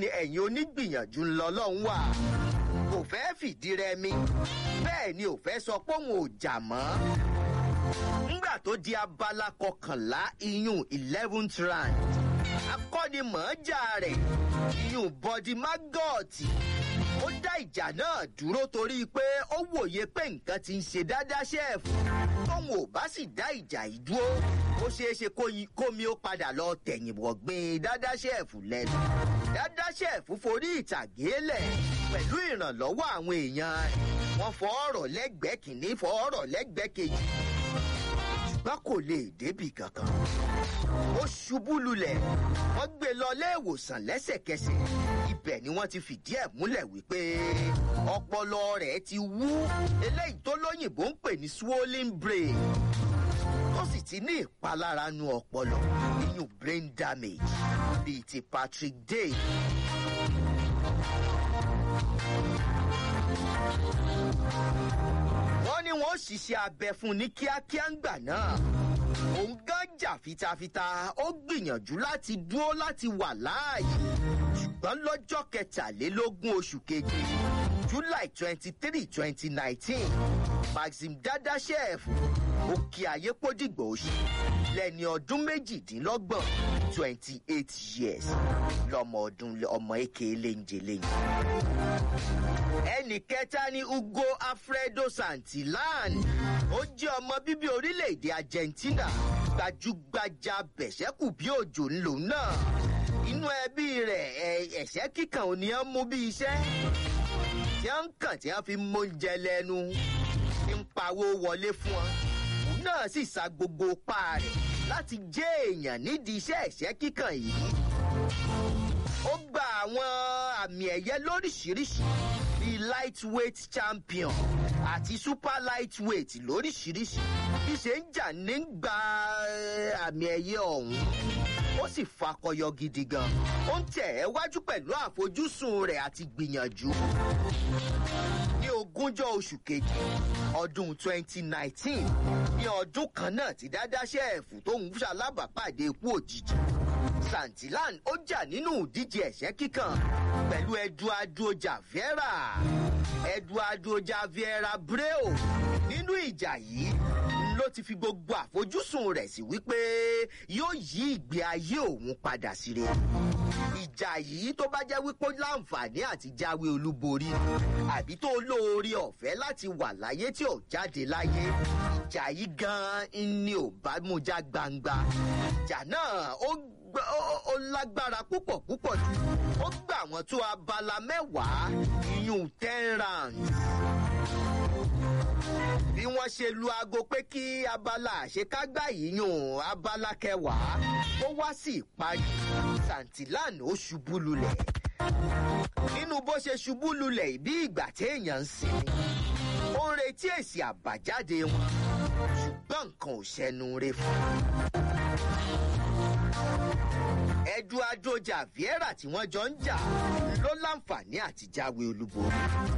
ni ẹ̀yin onígbìyànjú ńlọ lọ́hún wà kò fẹ́ fìdí rẹmi bẹ́ẹ̀ ni ò fẹ́ sọ pé òun ò jà mọ́ nígbà tó di abala kọkànlá iyún eleventh round akọ́nimọ̀ọ́jà rẹ̀ iyún bọ́dí mágọ́ọ̀tì ó dá ìjà náà dúró torí pé ó wòye pé nǹkan ti ń ṣe dáadáa ṣẹ́ẹ̀fù tóun ò bá sì dá ìjà yìí dúró ó ṣeé ṣe kómi ó padà lọ tẹ̀yìn wọ̀gbìn dáadáa ṣẹ́ẹ̀fù lẹ́nu dáadáa ṣẹ́ẹ̀fù forí ìtàgé lẹ̀ pẹ̀lú ìrànlọ́wọ́ àwọn èèyàn wọn fọ ọ̀rọ̀ lẹ́gbẹ̀ẹ́ kìíní fọ ọ̀rọ̀ lẹ́gbẹ̀ẹ́ kejì ṣùgbọ́n kò lè débì kankan ó ṣubú lulẹ̀ wọ́n gbé lọ léèwòsàn lẹ́sẹ̀kẹsẹ̀ ibẹ̀ ni wọ́n ti fìdí ẹ̀ múlẹ̀ wípé ọpọlọ rẹ̀ ti wú eléyìí tó lóyìnbó ń pè ní swollen brain tó sì ti ní ìpalára nu ọpọlọ nínú brain damage bíi ti patrick day. wọ́n ní wọ́n ṣiṣẹ́ abẹ fún ní kíákíá ń gbà náà òun gán jà fitafita ó gbìyànjú láti dúró láti wà láàyè ṣùgbọ́n lọ́jọ́ kẹtàlélógún oṣù keje july twenty three twenty nineteen maxim dadashev òkè ayépòdìgbò oṣù lẹ́ni ọdún méjìdínlọ́gbọ̀n twenty eight years lọ́mọ ọdún ọmọ èké léńjeléńje ẹnì kẹta ni ugo alfredo santillan ó jẹ́ ọmọ bíbí orílẹ̀-èdè argentina gbajúgbajà bẹ̀ṣẹ́kù bí òjò ńlò náà inú ẹbí rẹ̀ ẹ̀ṣẹ́ kíkan ò ní ọ́n mú bí iṣẹ́ tí wọ́n ń kàn tí wọ́n fi móúnjẹ lẹ́nu ń pawó wọlé fún wọn òun náà sì sa gbogbo pa rẹ̀ láti jẹ́ èèyàn nídìí iṣẹ́ ẹ̀ṣẹ́ kíkan yìí ó gba àwọn àmì ẹ̀yẹ lóríṣiríṣi bíi lightweight champion àti super lightweight lóríṣiríṣi bí ṣe ń jà ní gba àmì ẹ̀yẹ ọ̀hún ó sì fakọyọ gidi gan ó ń tẹ̀ ẹ́ wájú pẹ̀lú àfojúsùn rẹ̀ àti gbìyànjú ní ogúnjọ́ oṣù kejì ọdún 2019 ní ọdún kan náà ti dádáṣẹ́ ẹ̀fù tó ń ṣalábàápàdé ikú òjijì santilan ó jà nínú ìdíje ẹ̀ṣẹ́ kíkan pẹ̀lú eduardo javiera eduardo javiera breo nínú ìjà yìí ló ti fi gbogbo àfojúsùn rẹ̀ sí wípé yóò yí ìgbé ayé òun padà sí rere ìjà yìí tó bá jẹ́ wípé ó láǹfààní àti jáwé olúborí àbí tó lóore ọ̀fẹ́ láti wà láyé tí ò jáde láyé ìjà yìí gan-an ni ò bá mú já gbangba ìjà náà ó ó lágbára púpọ̀ púpọ̀ jù ó gbà wọ́n tó abala mẹ́wàá iyún ten rounds bí wọ́n ṣe lu aago pé kí abala àṣekágbá yìí yùn abala kẹwàá ó wá sí ìparí santilan ó ṣubú lulẹ̀ nínú bó ṣe ṣubú lulẹ̀ bí ìgbà téèyàn ń sinmi ó ń retí èsì àbájáde wọn ṣùgbọ́n nǹkan ò ṣẹnu re fún un eduardo javiera tí wọ́n jọ ń jà ló láǹfààní àti jáwé olúborí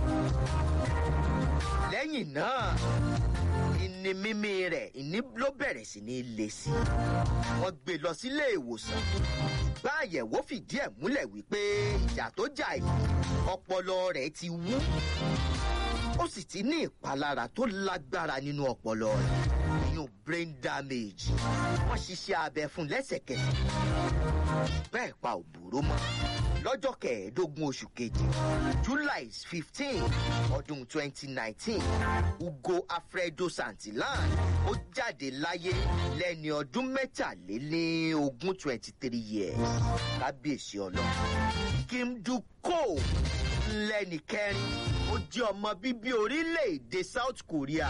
lẹ́yìn náà ìní mímí rẹ̀ ìní ló bẹ̀rẹ̀ sí ní le sí i wọ́n gbé lọ sílé ìwòsàn bá àyẹ̀wò fìdí ẹ̀ múlẹ̀ wípé ìjà tó jà yìí ọpọlọ rẹ̀ ti wú ó sì ti ní ìpalára tó lágbára nínú ọpọlọ rẹ̀ ìyún brain damage wọ́n ṣiṣẹ́ abẹ fún lẹ́sẹ̀kẹsẹ̀ bẹ́ẹ̀ pa òbúrò mọ́ lọ́jọ́ kẹẹ̀ẹ́dógún oṣù kejì july fifteen ọdún twenty nineteen ugo alfredo santillan ó jáde láyé lẹ́ni ọdún mẹ́tàlélógún twenty three years kábíyèsí ọlọ́run kim duko lẹ́ni kẹrin ó jẹ́ ọmọ bíbí orílẹ̀-èdè south korea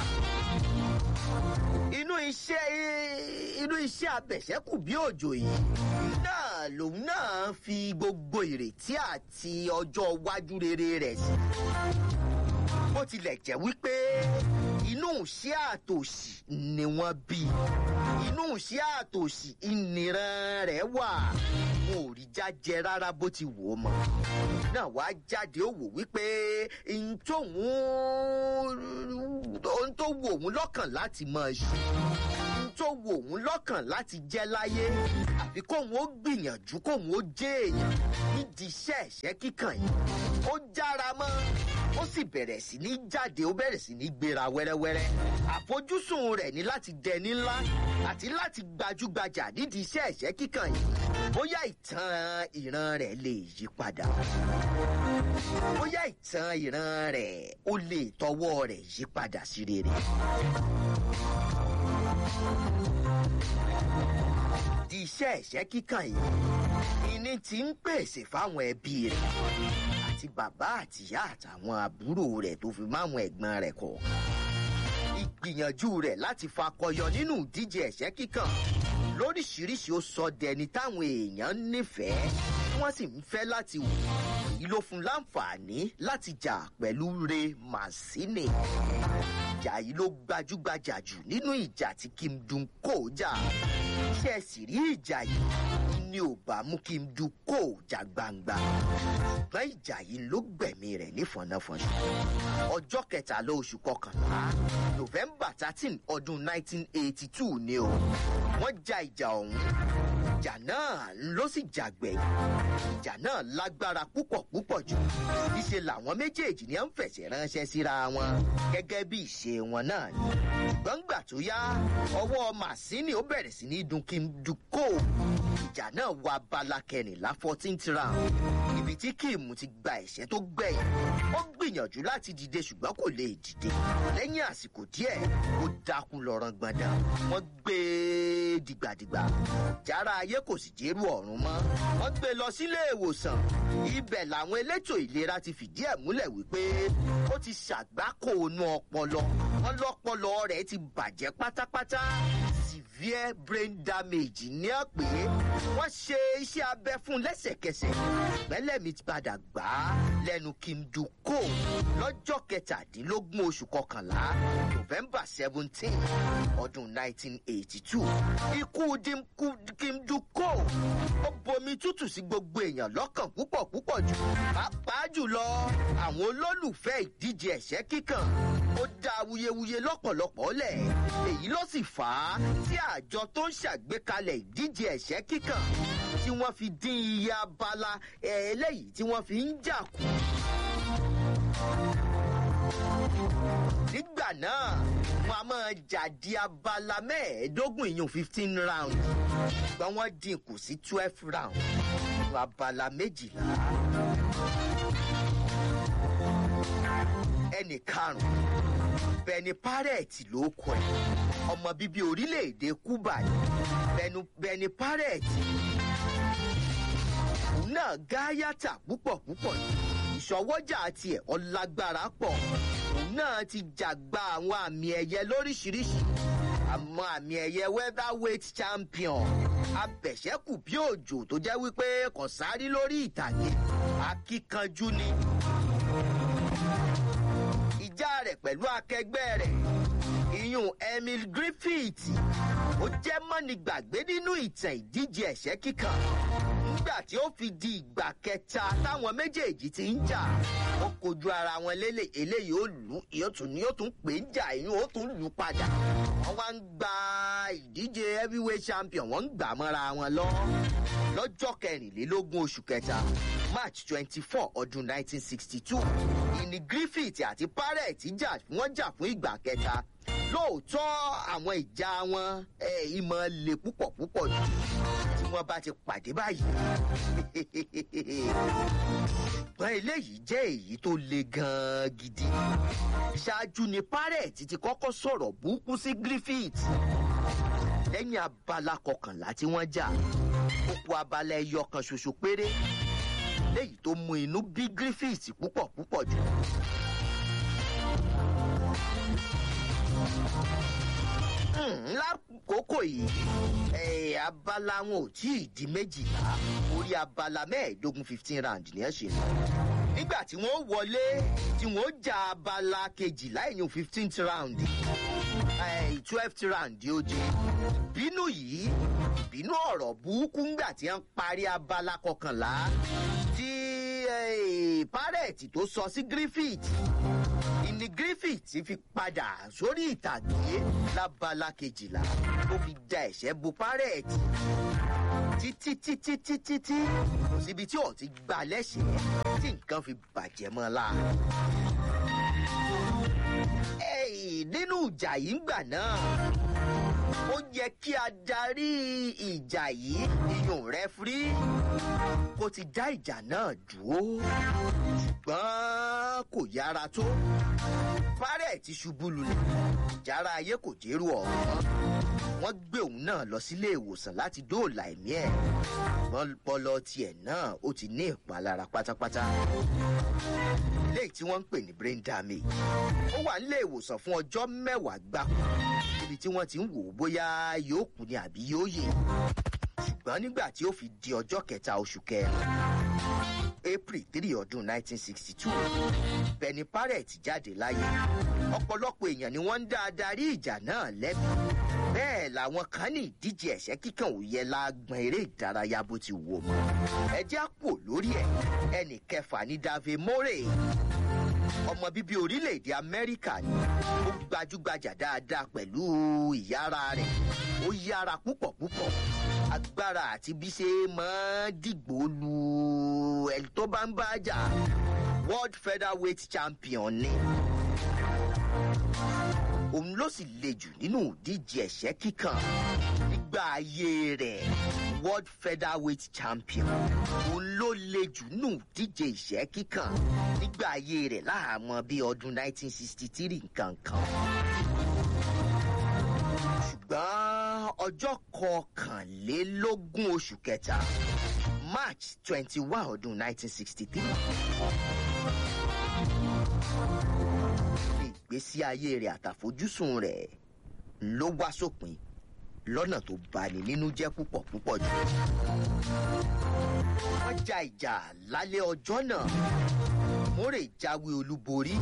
inú iṣẹ́ inú iṣẹ́ abẹ̀ṣẹ́kù bí òjò yìí náà lòun náà fi gbogbo ìrètí àti ọjọ́ iwájú rere rẹ̀ sí. bó tilẹ̀ jẹ́ wípé inú iṣẹ́ àtòṣì ni wọ́n bí inú iṣẹ́ àtòṣì ìnìran rẹ̀ wà wọn ò rí jájẹ rárá bó ti wò ó mọ́ náà wá jáde ó wò wípé ohun tóun ohun tó wù òun lọ́kàn láti máa ṣe ohun tó wo òun lọ́kàn láti jẹ́ láyé àfi kóun ó gbìyànjú kóun ó jẹ́ èèyàn nídìí iṣẹ́ ẹ̀ṣẹ́ kíkàn yìí ó jára mọ́ ó sì bẹ̀rẹ̀ sí ní jáde ó bẹ̀rẹ̀ sí ní gbéra wẹ́rẹ́wẹ́rẹ́ àfojúsùn rẹ̀ ní láti dẹni ńlá àti láti gbajúgbajà nídìí iṣẹ́ ẹ̀ṣẹ́ kíkàn yìí bóyá ìtàn ìran rẹ̀ lè yí padà bóyá ìtàn ìran rẹ̀ ó lè tọwọ́ rẹ̀ yí padà sí rere. di iṣẹ́ ẹ̀ṣẹ́ kíkàn yìí ìní tí ń pèsè fáwọn ẹbí rẹ̀ àti bàbá àtìyá àtàwọn àbúrò rẹ̀ tó fi máwọn ẹ̀gbọ́n rẹ̀ kọ̀. ìgbìyànjú rẹ̀ láti fakọyọ nínú ìdíje ẹ̀ṣẹ́ kíkàn lóríṣiríṣi ó sọ dẹni táwọn èèyàn nífẹ̀ẹ́ tí wọ́n sì ń fẹ́ láti wò èyí ló fún láǹfààní láti jà pẹ̀lú re màsínì ìjà yìí ló gbajúgbajà jù nínú ìjà tí kim dun kò jà ṣe é sì rí ìjà yìí ni ò bá mú kim dun kò jà gbangba ṣùgbọ́n ìjà yìí ló gbẹ̀mí rẹ̀ ní fọ̀nàfọ̀nà ọjọ́ kẹtàlá oṣù kọkànlá november thirteen ọdún nineteen eighty two ni o wọ́n ja ìjà ọ̀hún ìjà náà ló sì jàgbẹ̀yìn ìjà náà lágbára púpọ̀ púpọ̀ jù níṣe làwọn méjèèjì ni à ń fẹ̀sẹ̀ ránṣẹ́ síra wọn gẹ́gẹ́ bí ìṣe wọn náà ni ṣùgbọ́n gbà tó yá ọwọ́ màsíní ó bẹ̀rẹ̀ sí ní dun kim dukó ìjà náà wọ abala kẹrìnlá fourteenth round ibi tí kim ti gba ẹ̀ṣẹ́ tó gbẹ̀yìn ó gbìyànjú láti dìde ṣùgbọ́n kò lè dìde lẹ́yìn àsìkò díẹ̀ ó dákú lọ́rọ̀ gbọ̀ndàn wọ́n gbé e dìgbàdìgbà jára ayé kò sì jẹ́rù ọ̀run mọ́ wọ́n gbé e lọ sílé ìwòsàn ibẹ̀ làwọn elétò ìlera ti fìdí ẹ̀ múlẹ̀ wípé ó ti ṣàgbákò inú ọpọlọ wọn lọpọlọ rẹ̀ ti bàjẹ́ pátápátá severe brain damage ní ọ pé wọ́n ṣe iṣẹ́ abẹ fún lẹ́sẹ̀kẹsẹ̀ ìgbẹ́lẹ̀mí ti padà gbà á lẹ́nu kim duko lọ́jọ́ kẹtàdínlógún oṣù kọkànlá november seventeen ọdún nineteen eighty two ikú kim duko ó bomi tútù sí gbogbo èèyàn lọ́kàn púpọ̀ púpọ̀ jù pàápàá jùlọ àwọn olólùfẹ́ ìdíje ẹ̀ṣẹ́ kíkàn ó dá awuyewuye lọ́pọ̀lọpọ̀ lẹ̀ èyí ló sì fà á tí àjọ tó ń ṣàgbékalẹ̀ ìdíje ẹ̀ṣẹ́ kíkàn tí wọ́n fi dín iye abala eléyìí tí wọ́n fi ń jà kù. nígbà náà wọn a máa jà di abala mẹ́ẹ̀ẹ́dógún ìyún fifteen round ṣùgbọ́n wọ́n dín kù sí twelve round nínú abala méjìlá. ẹnì karùn-ún bẹni párẹ̀tì ló kọ ẹ̀ ọmọ bíbí orílẹ̀-èdè cuba ni bẹni párẹ̀tì òun náà gáyàtà púpọ̀ púpọ̀ ni ìṣọwọ́jà tiẹ̀ ọlágbára pọ̀ òun náà ti jàgbá àwọn àmì ẹ̀yẹ lóríṣiríṣi àmọ́ àmì ẹ̀yẹ weatherweight champion abẹ̀ṣẹ́kù bí òjò tó jẹ́ wípé kò sáré lórí ìtàgé akíkanjú ni ìjà rẹ̀ pẹ̀lú akẹgbẹ́ rẹ̀ ìyún emil griffith ó jẹ́ mọ́ni gbàgbé nínú ìtàn ìdíje ẹ̀ṣẹ́ kíkan nígbà tí ó fi di ìgbà kẹta táwọn méjèèjì ti ń jà ó kojú ara wọn lélẹ̀ eléyìí ó lù yóò tún ní yóò tún pè ń jà ìyún ó tún lù padà wọ́n wá ń gba ìdíje heavyweight champion wọ́n ń gbà mọ́ra wọn lọ lọ́jọ́ kẹrìnlélógún oṣù kẹta march twenty four ọdún nineteen sixty two ìní griffith àti parrett jà wọ́n jà fún ìgbà kẹta lóòótọ́ àwọn ìjà wọn ìmọ̀ le púpọ̀ púpọ̀ jù tí wọ́n bá ti pàdé báyìí ṣùgbọ́n eléyìí jẹ́ èyí tó le gan-an gidi ṣáájú ni parrett ti kọ́kọ́ sọ̀rọ̀ burúkú sí griffith lẹ́yìn abala kọkànlá tí wọ́n jà ó kú abala ẹyọ kan ṣoṣo péré léyìí tó mú inú bí griffith púpọ̀ púpọ̀ jù. lákòókò yìí abala wọn ò tí ì di méjìlá orí abala mẹ́ẹ̀ẹ́dógún fifteen round ni ẹ ṣe lọ nígbà tí wọ́n wọlé tí wọ́n ja abala kejìlá ìyún fifteenth round twelfth round ó jẹ ìbínú yìí ìbínú ọ̀rọ̀ burúkú ńgbà tí wọ́n parí abala kọkànlá tí parẹ́ parrot tó sọ sí griffith ìní griffith fi padà sórí ìtàgé lábala kejìlá ó fi da ẹ̀ṣẹ́ bo parrot títí títí títí tí kò síbi tí ò ti gbà lẹ́sẹ̀ẹ́ tí nǹkan fi bàjẹ́ mọ́ la. Ẹ́ẹ̀, nínú ìjà yìí ń gbà náà ó yẹ kí adarí ìjà yìí iyùn rẹfúrí kó ti dá ìjà náà dúró ṣùgbọ́n kò yára tó fárẹ̀ ti ṣubú lulẹ̀ ìjára ayé kò jẹ́rù ọ̀hún wọ́n gbé òun náà lọ sílé ìwòsàn láti dóòlà ẹ̀mí ẹ̀ wọ́n pọlọ tiẹ̀ náà ó ti ní ìpalára pátápátá léyìí tí wọ́n ń pè ní brain damage ó wà nílé ìwòsàn fún ọjọ́ mẹ́wàá gbáko níbi tí wọ́n ti ń wò ó bóyá yóò kú ni àbí yóò yè ṣùgbọ́n nígbà tí ó fi di ọjọ́ kẹta oṣù kẹrin april three ọdún nineteen sixty two benny parrot jáde láyé ọ̀pọ̀lọpọ̀ èèyàn ni wọ́n ń dá adarí ìjà náà lẹ́bi bẹ́ẹ̀ làwọn kan ní ìdíje ẹ̀ṣẹ́ kíkàn ò yẹ lágbọn eré ìdárayá bó ti wò mọ́ ẹ jẹ́ àpò lórí ẹ̀ ẹnì kẹfà ní dave morey ọmọ bíbí orílẹ̀-èdè amẹ́ríkà ni ó gbajúgbajà dáadáa pẹ̀lú ìyára rẹ̀ ó yára púpọ̀ púpọ̀ agbára àti bí ṣe máa ń dìgbò lu ẹni tó bá ń bá jà world featherweight champion ni òun ló sì le jù nínú ìdíje ẹ̀ṣẹ́ kíkàn nígbà ayé rẹ̀ world featherweight champion òun ló le jù nínú ìdíje ìṣẹ́ kíkàn nígbà ayé rẹ̀ láàmú bíi ọdún 1963 nǹkan kan ṣùgbọ́n ọjọ́ kọkànlélógún oṣù kẹta march twenty one ọdún nineteen sixty three ìgbésí ayé rẹ̀ àtàfojúsùn rẹ̀ ló wá sópin lọ́nà tó bani nínú jẹ́ púpọ̀ púpọ̀ jù. wọ́n ja ìjà lálẹ́ ọjọ́ náà mórè jáwé olúborí.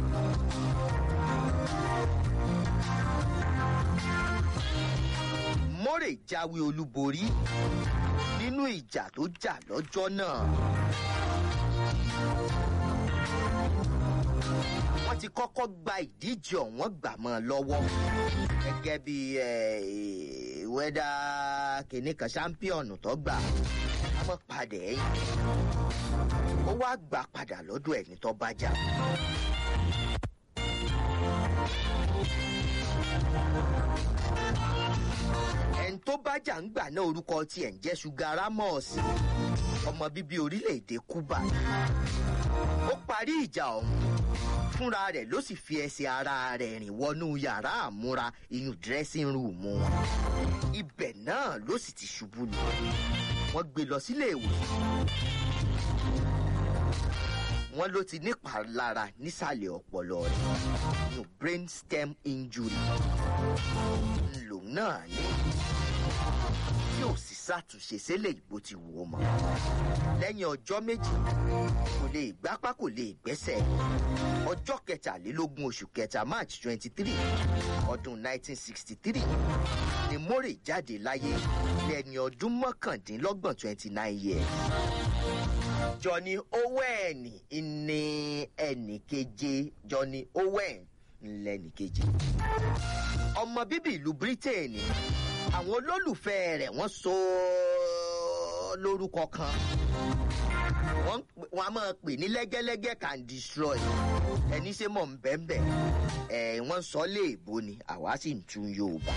mórè jáwé olúborí nínú ìjà tó jà lọ́jọ́ náà. wọ́n ti kọ́kọ́ gba ìdíje ọ̀wọ́n gbà mọ́ ọ lọ́wọ́ gẹ́gẹ́ bí wẹ́dà kìnìún kan ṣámpíọ̀nù tó gbà á mọ̀ padà ẹ̀yìn ó wá gbà padà lọ́dọ̀ ẹni tó bá jà. ẹni tó bá jà ń gbà náà orúkọ tiẹ̀ ń jẹ́ ṣúgà rámọ̀ọ̀sì ọmọ bíbí orílẹ̀-èdè cuba ó parí ìjà ọ̀hún fúnra rẹ̀ ló sì fi ẹsẹ̀ ara rẹ̀ rìn wọnú yàrá àmúra inú dressing room wọn ibẹ̀ náà ló sì ti ṣubú lù wọ́n gbé lọ sílé ìwòsàn wọ́n ló ti nípalára nísàlẹ̀ ọpọlọ rẹ̀ ní brain stem injury lòun náà ní tí ò sì ṣàtúnṣe sílẹ̀ ìbò ti wò ó mọ́ lẹ́yìn ọjọ́ méjì kò lè gbápá kò lè gbẹ́sẹ̀ ọjọ́ kẹtàlélógún oṣù kẹta march twenty three ọdún nineteen sixty three ni mórè jáde láyé lẹ́ni ọdún mọ́kàndínlọ́gbọ̀n twenty nine years johnny owen ní ẹnì keje johnny owen lẹ́nì keje ọmọ bíbí ìlú britain àwọn olólùfẹ́ rẹ̀ wọ́n so lórúkọ kan wọ́n a máa pè ní lẹ́gẹ́lẹ́gẹ́ can destroy ẹni ṣe mọ̀ nbẹ́nbẹ́ ẹ̀ wọ́n sọ léèbó ni àwa sì ń tún yorùbá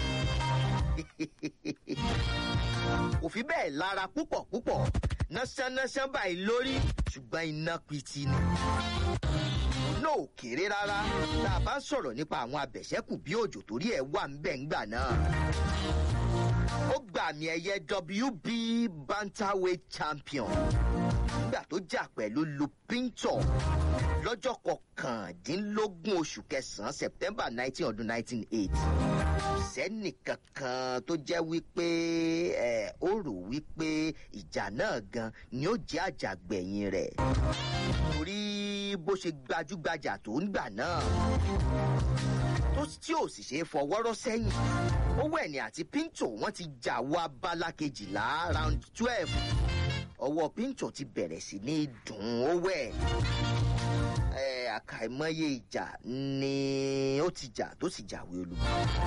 kò fi bẹ́ẹ̀ lára púpọ̀ púpọ̀ násánásán báyìí lórí ṣùgbọ́n iná pitì ni náà ò kéré rárá tá a bá sọ̀rọ̀ nípa àwọn abẹ̀ṣẹ́kù bí òjò torí ẹ̀ wà ń bẹ̀ ńgbà náà ó gbà àmì ẹ̀yẹ wb bantamweight champion nígbà tó jà pẹ̀lú lupinto lọ́jọ́ kọkàndínlógún oṣù kẹsàn-án september nineteen ọdún nineteen eighty sẹ́nì kankan tó jẹ́ wípé ẹ̀ ó rò wípé ìjà náà gan ni ó jẹ́ àjàgbẹ̀yìn rẹ̀ torí bó ṣe gbajúgbajà tó ń gbà náà tó tí ò sì ṣe é fọwọ́rọ́ sẹ́yìn owó ẹ̀nì àti pinto wọ́n ti jà wọ abala kejìlá round twelve ọwọ́ pinto ti bẹ̀rẹ̀ sí ní dùn ó wẹ̀ ẹ àkàìmọye ìjà ni ó ti jà tó sì jàwé olùkọ́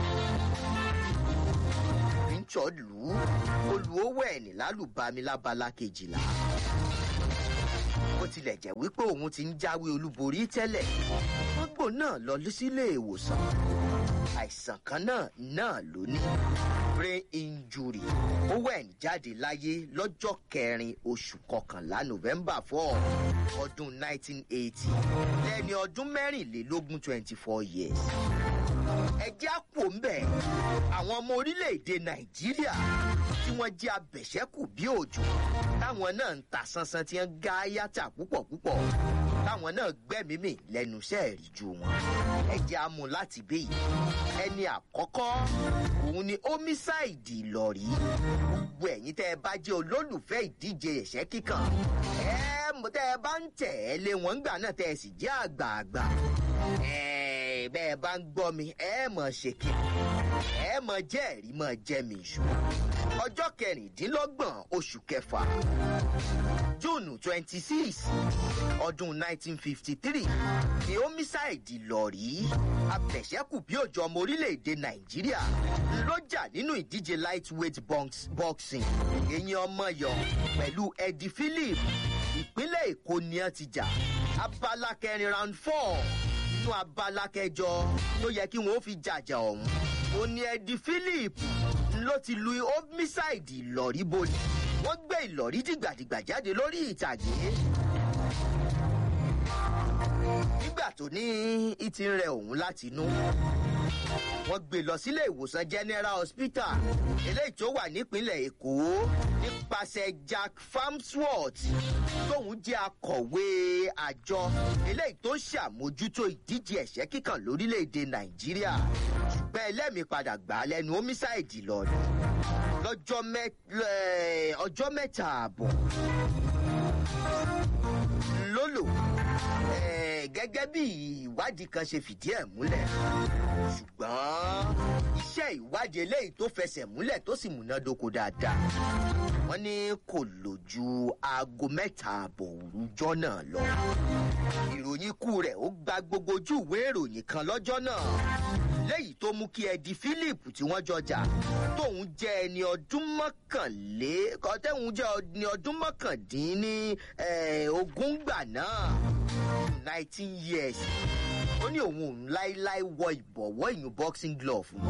pinto lù ú olùówó ẹ̀ ní lálùbami lábala kejìlá bó tilẹ̀ jẹ́ wípé òun ti ń jáwé olúborí tẹ́lẹ̀ gbogbo náà lọ sílé ìwòsàn àìsàn kan náà náà ló ní brain injury owen jáde láyé lọ́jọ́ kẹrin oṣù kọkànlá november four ọdún nineteen eighty lẹ́ni ọdún mẹ́rìnlélógún twenty four years ẹjẹ́ àpò ń bẹ̀ àwọn ọmọ orílẹ̀-èdè nàìjíríà tí wọ́n jẹ́ abẹ̀ṣẹ́kù bí òjò táwọn náà ń ta sánsán tí wọ́n gá yàtà púpọ̀ púpọ̀ táwọn náà gbẹ́mímì lẹ́nu iṣẹ́ ìrìjú wọn ẹjẹ́ amú láti bí yìí ẹni àkọ́kọ́ òun ni homicide ìlọ̀rí gbogbo ẹ̀yin tẹ́ ẹ bá jẹ́ olólùfẹ́ ìdíje ẹ̀ṣẹ́ kíkàn ẹ mọ̀ tẹ́ ẹ bá ń tẹ̀ ẹ́ lé wọn gbà náà tẹ́ ẹ sì jẹ́ àgbààgbà ẹ bẹ́ẹ̀ bá ń gbọ́ mi ẹ mọ̀ ṣe kí ẹ mọ̀ jẹ́ ẹ̀rí mọ̀ jẹ́ mi ìṣó ọjọ́ kẹrìndínlọ́gbọ̀n oṣù kẹfà june twenty six ọdún nineteen fifty three ni homicide lọ̀rí abẹ̀ṣẹ́kù bí òjò ọmọ orílẹ̀-èdè nàìjíríà lọ́jà nínú ìdíje lightweight box, boxing èyí ọmọ yọ pẹ̀lú eddie philip ìpínlẹ̀ èkó ni ẹ ti jà abala kẹrin round four nínú abala kẹjọ tó yẹ kí wọn ó fi jàjà ọ̀hún ó ní eddie philip ló ti lu homicide ìlọ̀rí bolẹ̀ wọ́n gbé ìlọ̀rí dìgbàdìgbà jáde lórí ìtàgé nígbà tó ní ìtì ń rẹ òun láti inú wọ́n gbé lọ sílé ìwòsàn general hospital eléyìí tó wà nípínlẹ̀ èkó nípasẹ̀ jack farmsworth tóun jẹ́ akọ̀wé àjọ eléyìí tó ń ṣàmójútó ìdíje ẹ̀ṣẹ́ kíkàn lórílẹ̀‐èdè nàìjíríà ṣùgbọ́n ẹlẹ́mìí padà gbà á lẹ́nu homicide lọ́ọ̀dù lọ́jọ́ ọjọ́ mẹ́ta ààbọ̀ lólò gẹ́gẹ́ bí ìwádìí kan ṣe fìdí ẹ̀ múlẹ̀ ṣùgbọ́n iṣẹ́ ìwádìí eléyìí tó fẹsẹ̀ múlẹ̀ tó sì múnádóko dáadáa wọ́n ní kò lò ju aago mẹ́ta ààbọ̀ òrùjọ́ náà lọ ìròyìn ikú rẹ̀ ó gba gbogbo ojú ìwé ìròyìn kan lọ́jọ́ náà léyìí tó mú kí ẹdi philip tí wọ́n jọjà tóun jẹ́ ẹni ọdún mọ́kànlé kọ́tẹ́hún jẹ́ ẹni ọdún mọ́kàndínní ogún gbà náà nineteen years ó ní òun òun láéláé wọ ìbọ̀wọ́ ìyún boxing glove mọ́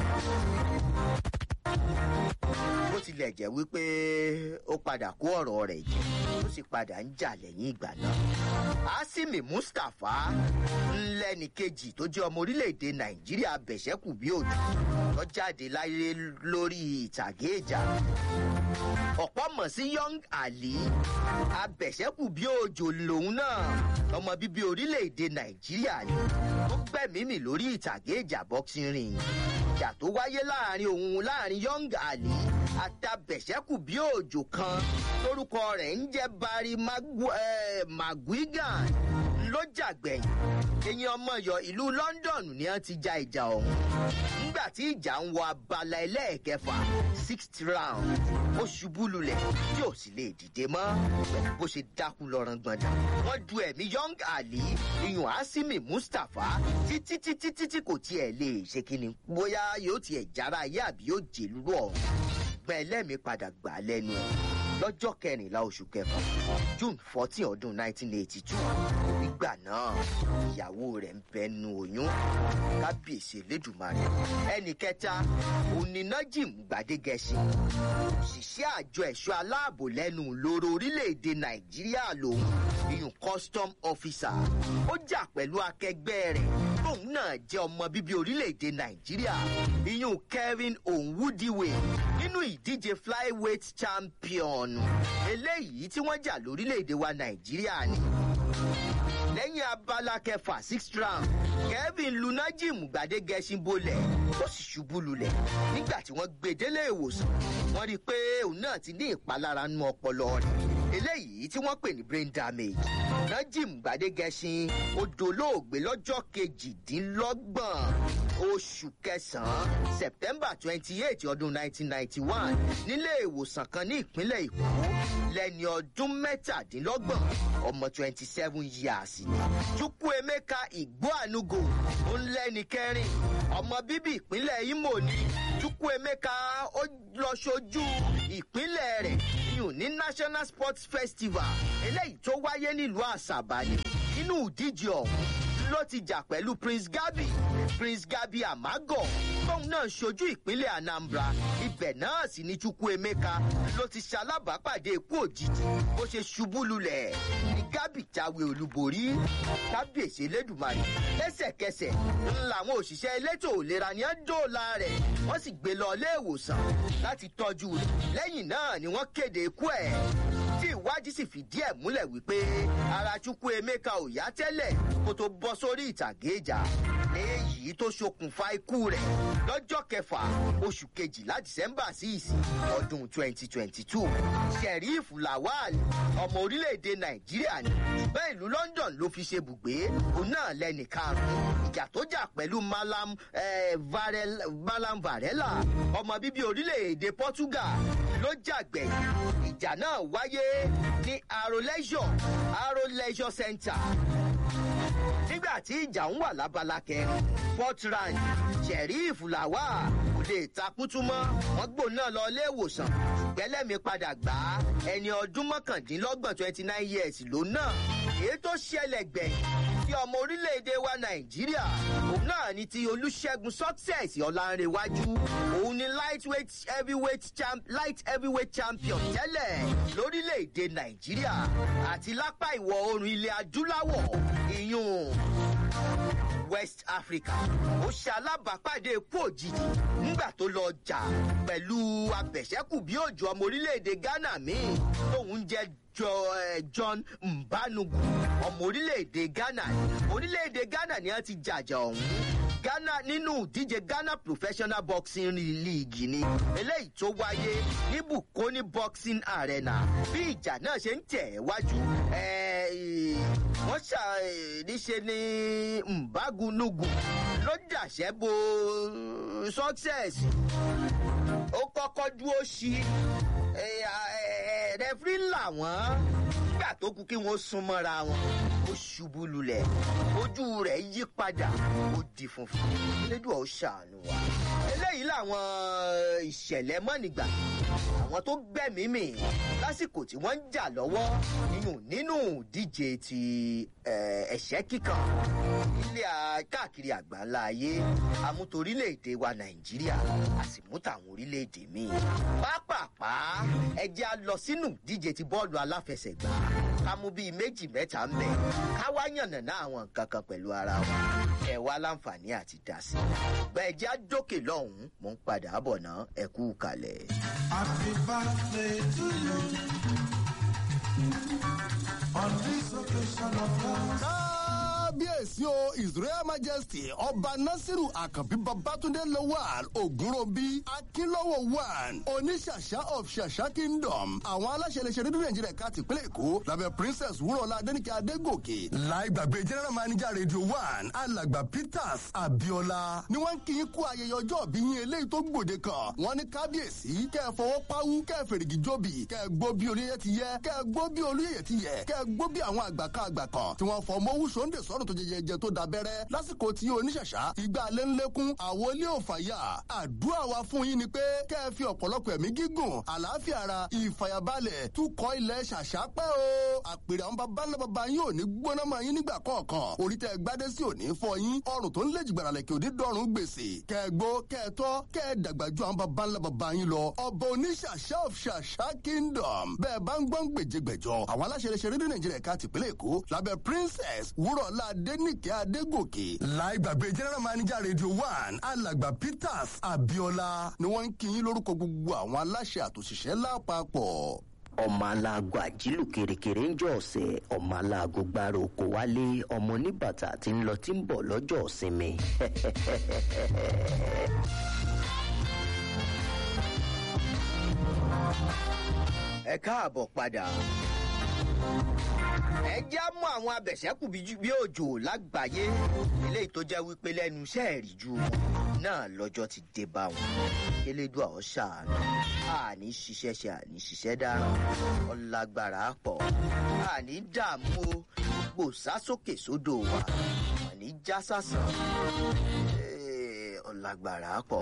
bó tilẹ̀ jẹ́ wípé ó padà kó ọ̀rọ̀ rẹ̀ jẹ́ ó sì padà ń jà lẹ́yìn ìgbà náà. asimi mustapha ńlẹ́ni kejì tó jẹ́ ọmọ orílẹ̀-èdè nàìjíríà bẹ̀ṣẹ́kù bí òjò tó jáde láyé lórí ìtàgé ìjà. ọ̀pọ̀ mọ̀ sí young ali abẹ̀ṣẹ́kù bí òjò lòun náà ọmọ bíbí orílẹ̀-èdè nàìjíríà ni ó gbẹ̀mímì lórí ìtàgé ìjà boxing ring ìjà tó wáyé láàrin òun láàrin young ali àtàbẹ̀sẹ́kù bí òjò kan lórúkọ rẹ̀ ń jẹ́ barry maguigan ló jàgbẹ̀yìn eyín ọmọọyọ ìlú london ni wọ́n ti ja ìjà ọ̀hún nígbà tí ìjà ń wọ abala ẹlẹ́ẹ̀kẹfà sixth round ó ṣubú lulẹ̀ tí ò sì lè dìde mọ́ pẹ̀lú bó ṣe dákú lọ́rùn gbọ̀ndà wọ́n du ẹ̀mí young ali iyùn asimi mustapha títí títí títí kò tiẹ̀ lè ṣe kíni bóyá yóò tiẹ̀ jára ayé àbí yóò jèlú ọ̀hún ṣùgbọ́n ẹlẹ́mìí padà gbà á lẹ́nu ẹ̀ lọ́jọ́ kẹrìnlá oṣù kẹfà june fourteen ọdún nineteen eighty two nígbà náà ìyàwó rẹ̀ ń bẹnu oyún kábíyèsí elédùnmarè ẹnì kẹta onínájìm gbadegẹsì òṣìṣẹ́ àjọ ẹ̀ṣọ́ aláàbò lẹ́nu lóró orílẹ̀-èdè nàìjíríà lòun iyùn custom officer ó jà pẹ̀lú akẹgbẹ́ rẹ̀ tóun náà jẹ́ ọmọ bíbí orílẹ̀-èdè nàìjíríà iyùn kevin onwudiwe nínú ìdíje flyweight champion eléyìí tí wọ́n jà lórílẹ̀-èdè wa nàìjíríà ni lẹ́yìn abala kẹfà sixth round kevin lunajim gbadegẹṣin bolẹ̀ ó sì ṣubú lulẹ̀ nígbà tí wọ́n gbé délé ìwòsàn wọ́n rí i pé òun náà ti ní ìpalára nú ọpọlọ rẹ̀ eléyìí tí wọ́n pè ní brain damage najim gbadegẹṣin ó dolóògbé lọ́jọ́ kejìdínlọ́gbọ̀n oṣù kẹsàn-án september twenty eight ọdún nineteen ninety one nílé ìwòsàn kan ní ìpínlẹ̀ èkó lẹ́ni ọdún mẹ́tàdínlọ́gbọ̀n ọmọ twenty seven years ni chukwuemeka igboanugo ó ń lẹ́ni kẹrin ọmọ bíbí ìpínlẹ̀ imo ni chukwuemeka ó lọ ṣojú ìpínlẹ̀ rẹ̀ yùn ní national sports festival eléyìí tó wáyé nílùú àṣàbà ni nínú ìdíje ọ̀hún ló ti jà pẹ̀lú prince gabi prince gabi amago tóun náà ṣojú ìpínlẹ̀ anambra ibẹ̀ náà sì ní chukwuemeka ló ti ṣalábàápàdé ikú òjijì bó ṣe ṣubú lulẹ̀ ní gabi jáwé olúborí kábíyèsí elédùnmarè lẹ́sẹ̀kẹsẹ̀ ń làwọn òṣìṣẹ́ elétò ìlera ní dóòlà rẹ̀ wọ́n sì gbé lọ ilé ìwòsàn láti tọ́jú rẹ̀ lẹ́yìn náà ni wọ́n kéde ikú ẹ̀ tí ìwádìí sì fìdí ẹ̀ múlẹ̀ wípé ara chukwu emeka ò yá tẹ́lẹ̀ kó tó bọ́ sórí ìtàgé ìjà léyìí tó ṣokùnfà ikú rẹ̀ lọ́jọ́ kẹfà oṣù kejìlá december sí ìsìn ọdún twenty twenty two sheriff lawal ọmọ orílẹ̀-èdè nàìjíríà ni ṣùgbọ́n ìlú london ló fi ṣe bùgbé òun náà lẹ́nì karùn-ún ìjà tó jà pẹ̀lú malam eh, varel, malam varela ọmọ bíbí orílẹ̀-èdè portugal ló jàgbẹ̀yìn ìjà náà wáyé ní aro leisure aro leisure center nígbà tí ìjà ń wà lábala kẹrin port rand sheriff làwà kò lè takútú mọ́ wọ́n gbò náà lọ ilé ìwòsàn gbẹ́lẹ́mi padà gbà á ẹni ọdún mọ́kàndínlọ́gbọ̀n twenty nine years ló náà èyí tó ṣẹlẹ̀ gbẹ̀yìn ti ọmọ orílẹ̀-èdè wa nàìjíríà òun náà ni ti olùṣègùn success ọ̀làǹrẹ̀wájú òun ni lightweight heavyweight champ light heavyweight champion tẹ́lẹ̀ lórílẹ̀-èdè nàìjíríà àti lápá ìwọ̀ oòrùn ilẹ̀ adúláwọ̀ ìyún west africa ó ṣe alábàápàdé ikú òjijì nígbà tó lọ jà pẹ̀lú abẹ̀ṣẹ́kù bí òjò ọmọ orílẹ̀-èdè ghana míì tóun jẹ́ john mbanugu ọmọ orílẹ̀-èdè ghana orílẹ̀-èdè ghana ni wọ́n ti jàjà ọ̀hún ghana nínú ìdíje ghana professional boxing league ni eléyìí tó wáyé ní bukoni boxing arena bí ìjà náà ṣe ń tẹ̀ wájú wọ́n ṣàníṣe ní mbagunugu ló dàṣẹ́ bo success ó kọ́kọ́ dúró sí rẹfrí làwọn nígbà tó kú kí wọ́n sún mọ́ra wọn ó ṣubú lulẹ̀ ojú rẹ̀ yí padà ó di funfun lédùn ó ṣàánú wa eléyìí làwọn ìṣẹ̀lẹ̀ mọ́nìgbà àwọn tó gbẹ̀mímì lásìkò tí wọ́n ń jà lọ́wọ́ nínú nínú ìdíje ti ẹ̀ṣẹ́ kíkan ilé káàkiri àgbáńlá ayé amútorílẹ̀-èdè wa nàìjíríà a sì mú tàwọn orílẹ̀-èdè míì pápápá ẹjẹ́ á lọ sínú ìdíje ti bọ́ọ̀lù aláfẹsẹ̀gbá ká mú bíi méjì mẹ́ta ń bẹ̀ ká wá yànnàná àwọn nǹkan kan pẹ̀lú ara wa ẹ wá láǹfààní àti dá sí i bẹ́ẹ̀ jẹ́ àjókè lọ́hùn-ún mò ń padà bọ̀ ná ẹ kú kalẹ̀. Happy birthday to you. On this occasion of yours. kábíyèsí o israel majesty ọba nasiru àkànbí babatunde lawal ogunrobi akínlọ́wọ̀ one oníṣàṣà of ṣàṣà kingdom àwọn aláṣẹ iléeṣẹ́ rédíò nàìjíríà ká tìpínlẹ̀ èkó lábẹ́ princess wúrọ̀lá adẹ́nìkẹ́ adégòkè láì gbàgbé general manager radio one alàgbà peters abiola ni wọ́n ń kí yín kú ayẹyẹ ọjọ́ òbí yín eléyìí tó gbòde kan wọ́n ní kábíyèsí kẹ́ ẹ fọwọ́ páwú kẹ́ ẹ fèrègì jóbi kẹ́ ẹ gbó bí olóyè ti yẹ kẹ́ ẹ gbó bí olóyè ti yẹ kẹ́ ẹ gbó bí àwọn àgbà kan àgbà kan tí wọ́n fọ mọ́wú sóńdè sọ́rùn tó jẹjẹjẹ tó dabẹ́rẹ́ lásìkò tí oníṣàṣà ìgbà alẹ́ ńlẹ́kún àwọn ilé òfàyà àdúrà wa fún yín ni pé kẹ́ ẹ fi ọ̀pọ̀lọpọ̀ ẹ̀mí gígùn àlàáfíà ara ìfàyàbalẹ̀ túkọ̀ ilẹ̀ ṣàṣà pẹ́ o àpèrè àwọn baba ńlá baba yín ò ní gbóná mọ́ yín nígbà kọ̀ọ̀kan orí tẹ́ gbádé sí òní fọ yín ọrùn tó ń lè jìgbàrà lẹ̀kẹ́ òní dọ́rùn gbèsè kẹ́ ẹ gbó kẹ́ ẹ tọ́ kẹ́ ẹ dàgbà ju àwọn baba ńlá baba yín lọ ọba oníṣàṣà of ṣàṣà kingdom bẹ́ẹ̀ bá ń gbọ́n gbèjègbèjọ àwọn aláṣẹ iléeṣẹ́ rédíò nàìjíríà ká tìpínlẹ̀ èkó lábẹ́ princess wúrọ̀lá adéníkẹ́ adégòkè láì gbàgbé general manager radio one alàgbà peters abiola ni wọ́n ń kí yín lórúkọ gbogbo àwọn aláṣẹ àtòṣìṣẹ́ lápapọ̀ ọmọ aláàgọ àjílù kèrèkèrè ń jọ ọsẹ ọmọ aláàgọ gbára oko wálé ọmọ oníbàtà tí ń lọ tí ń bọ lọjọ ìsinmi. ẹ káàbọ̀ padà ẹ já mú àwọn abẹ̀sẹ́kù bí bí òjò lágbàáyé eléyìí tó jẹ́ wípé lẹ́nu iṣẹ́ ìrìjú wọn náà lọ́jọ́ ti dé bá wọn elédùn àwọn ṣàánú àní ṣiṣẹ́ ṣe àní ṣiṣẹ́ dára ọlágbára pọ̀ àní dààmú o gbò sásókè sódò wa àní já sásán Eh, ọlágbára pọ̀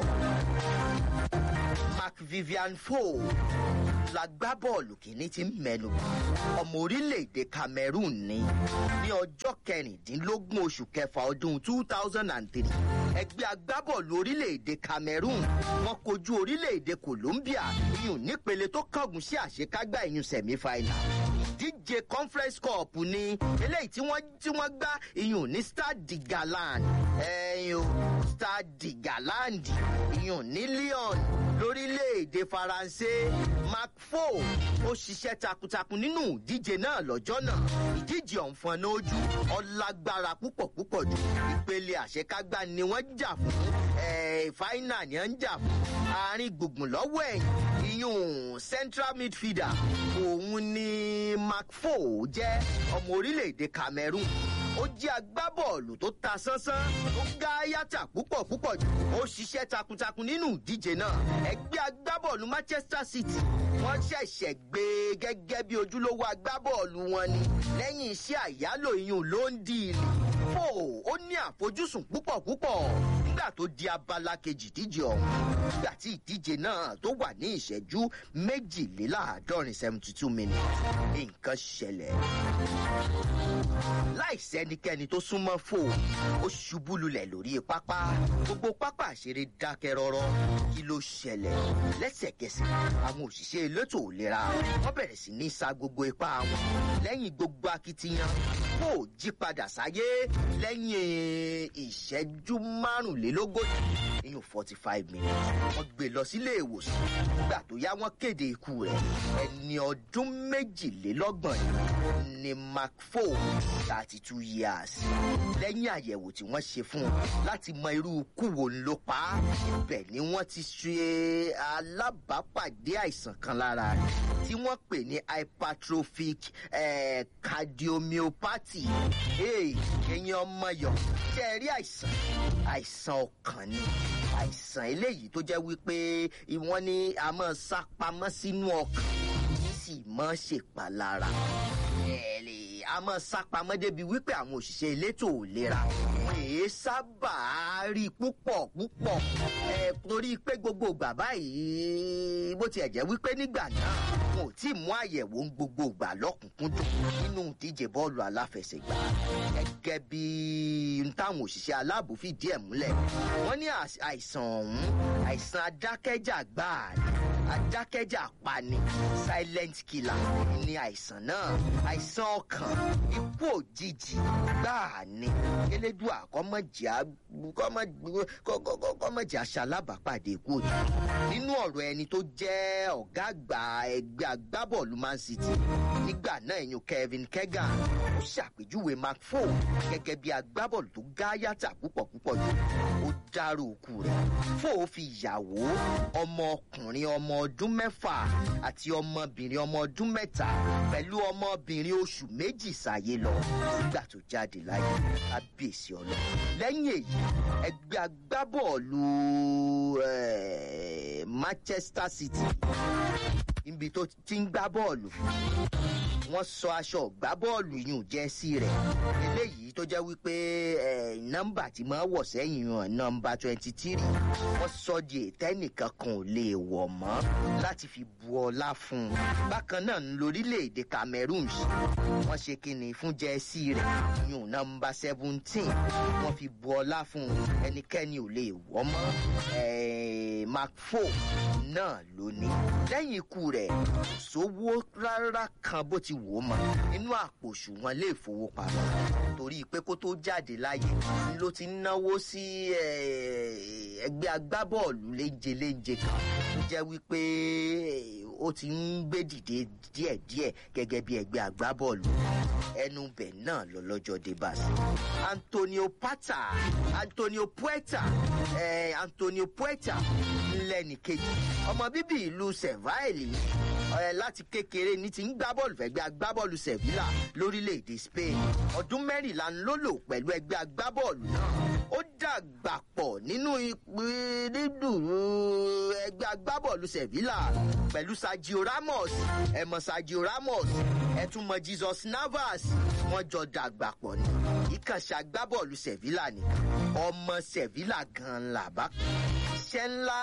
mark vivian foe la gbá bọ́ọ̀lù kìíní tí ń mẹ́nu bà. ọmọ orílẹ̀-èdè cameroon ní ní ọjọ́ kẹrìndínlógún oṣù kẹfà ọdún two thousand and three ẹgbẹ́ agbábọ́ọ̀lù orílẹ̀-èdè cameroon wọn kojú orílẹ̀-èdè colombia iyùn nípele tó kángun sí àṣekágbá ìyún semi-final ìdíje conference cup ni eléyìí tí wọ́n tí wọ́n gbá iyùn ní stade de galand ẹ̀yìn o stade de galand iyùn ní lyon lórílẹ̀‐èdè faransé mark four ó ṣiṣẹ́ takuntakun nínú ìdíje náà lọ́jọ́ náà ìdíje ọ̀nfọ̀n náà ojú ọlágbára púpọ̀ púpọ̀ jù ìpele àṣekágbá ni wọ́n jà fún eh, fáínà ni wọ́n ń jà fún àárín gbùngbùn lọ́wọ́ ẹ̀yìn iyùn central midfielder òun ni mark four jẹ́ ọmọ orílẹ̀‐èdè cameroon ó jẹ́ agbábọ́ọ̀lù tó ta sánsán tó gá yàtà púpọ̀ púpọ̀ jù ó ṣiṣẹ́ takuntakun nínú ìdíje náà ẹgbẹ́ agbábọ́ọ̀lù manchester city wọ́n ṣẹ̀ṣẹ̀ gbé e gẹ́gẹ́ bí ojúlówó agbábọ́ọ̀lù wọn ni lẹ́yìn iṣẹ́ àyálò iyùn ló ń di ìlú fò ó ní àfojúsùn púpọ̀ púpọ̀ nígbà tó di abala kejì díje ọ̀hún nígbà tí ìdíje náà tó wà ní ìṣẹ́jú méjìléláàádọ́rin seventy two minutes nǹkan ṣẹlẹ̀ láìsí ẹnikẹ́ni tó súnmọ́ fò ó ṣubú lulẹ̀ lórí pápá gbogbo pápá àṣeré dákẹ́ rọ́rọ́ kí ló ṣẹlẹ̀ lẹ́sẹ̀kẹsẹ̀ àwọn òṣìṣẹ́ elétò ìlera wọ́n bẹ̀rẹ̀ sí ní sa gbogbo ipá wọn lẹ́yìn gbogbo akitiyan fò jí padà sáyé lẹ́yìn ìṣẹ́jú márùnlélógójì ìyún forty five minutes wọ́n gbé lọ sílé ìwòsàn nígbà tó yá wọ́n kéde ikú rẹ̀ ẹni ọdún méjìlélọ́gbọ̀n ni mark four thirty two years lẹ́yìn àyẹ̀wò tí wọ́n ṣe fún un láti mọ irú ikú wo ń ló pa á ibẹ̀ ni wọ́n ti ṣe alábàápàdé àìsàn kan lára rẹ̀ tí wọ́n pè ní hypertrophic eh, cardiomyopathy ẹ̀yin ọmọ yọ̀ ṣe rí àìsàn àìsàn ọkàn ni àìsàn eléyìí tó jẹ́ wípé wọ́n ní a máa sá pamọ́ sínú ọkàn kì í sì máa ṣèpalára ẹ̀ lè a máa sá pamọ́ débi wípé àwọn òṣìṣẹ́ elétò ìlera wọn èé sábà rí púpọ̀ púpọ̀ ẹ̀ torí pé gbogbo ìgbà báyìí bó tiẹ̀ jẹ́ wípé nígbà náà wọn ò tí ì mú àyẹ̀wò ń gbogbo ìgbà lọ́kùnkúndùn nínú ìdíje bọ́ọ̀lù aláfẹsẹ̀gbá gẹ́gẹ́ bí n táwọn òṣìṣẹ́ aláàbò fìdí ẹ̀ múlẹ̀ wọ́n ní às- àìsàn ọ̀hún àìsàn adákẹ́jà gbáà ni adákẹ́jà pani silent killer ni àìsàn náà àìsàn ọkàn ikú òjijì gbáà ni elédùà kọ́mọ̀jà kọ́mọ̀jà ṣalábàápàdé ikú òjijì nínú ọ̀rọ̀ ẹni tó jẹ́ ọ̀gá àgbà ẹgbẹ́ agbábọ́ọ̀lù man city nígbà náà ẹ̀yìn kevin kegan ó ṣàpèjúwe mark four gẹ́gẹ́ bí agbábọ́ọ̀lù tó gáyàtà púpọ̀ púpọ̀ jù ó dárò òkú rẹ̀ four fi ìyàwó ọmọkùnrin ọmọ ọdún mẹ́fà àti ọmọbìnrin ọmọ ọdún mẹ́ta pẹ̀lú ọmọbìnrin oṣù méjì sáyé lọ nígbà tó jáde láyé kábíyèsí ọlọ lẹ́yìn èyí ẹgbẹ́ agbábọ́ọ̀lù eh, manchester city níbi tó ti ń gbá bọ́ọ̀lù wọ́n sọ aṣọ ọ̀gbá bọ́ọ̀lù yùn jẹ́ sí rẹ̀ eléyìí tó jẹ́ wípé eh, nọ́mbà tí máa wọ̀ sẹ́yìn hàn nọ́mbà twenty three wọ́n sọ di ètẹ́nìkan kan ò lè wọ̀ mọ́ láti fi bu ọlá fún un bákan náà ń lórílẹ̀‐èdè cameroon ṣe wọ́n ṣe kíni fún jẹ́sí rẹ̀ yùn nọ́mbà seventeen wọ́n fi bu ọlá fún un ẹnikẹ́ni ò lè wọ́ mọ́ eh, mark four náà ló ní lẹ́yìn ikú rẹ̀ kò sówó rárá kan bó ti wò ó mọ́ nínú àpò òṣùwọ̀n lè fowópamọ́ torí pé kó tó jáde láyé ló ti ń náwó sí eh, ẹgbẹ́ agbábọ́ọ̀lù léńje léńje kan tó jẹ́ wípé eh, ó ti ń gbé dìde díẹ̀díẹ̀ gẹ́gẹ́ bí ẹgbẹ́ agbábọ́ọ̀lù ẹnu bẹ̀ náà lọ lọ́jọ́ dé bá sí. antonio pata antonio puerta eh, antonio puerta ńlẹ́ni kejì ọmọ bíbí ìlú seville ẹ láti kékeré ní ti ń gbá bọ́ọ̀lù fẹ́gbẹ́ agbábọ́ọ̀lù sevilla lórílẹ̀‐èdè spain ọdún mẹ́rìnlá ló lò pẹ̀lú ẹgbẹ́ agbábọ́ọ̀lù náà ó dàgbà pọ̀ nínú ìpínlẹ̀dùrú ẹgbẹ́ agbábọ́ọ̀lù sevilla pẹ̀lú sergio ramos ẹ̀mọ̀ sergio ramos ẹ̀túnmọ̀ jesus navas wọ́n jọ dàgbà pọ̀ ní ìkànṣe agbábọ́ọ̀lù sevilla ni ọmọ sevilla gan-an làbá iṣẹ́ ńlá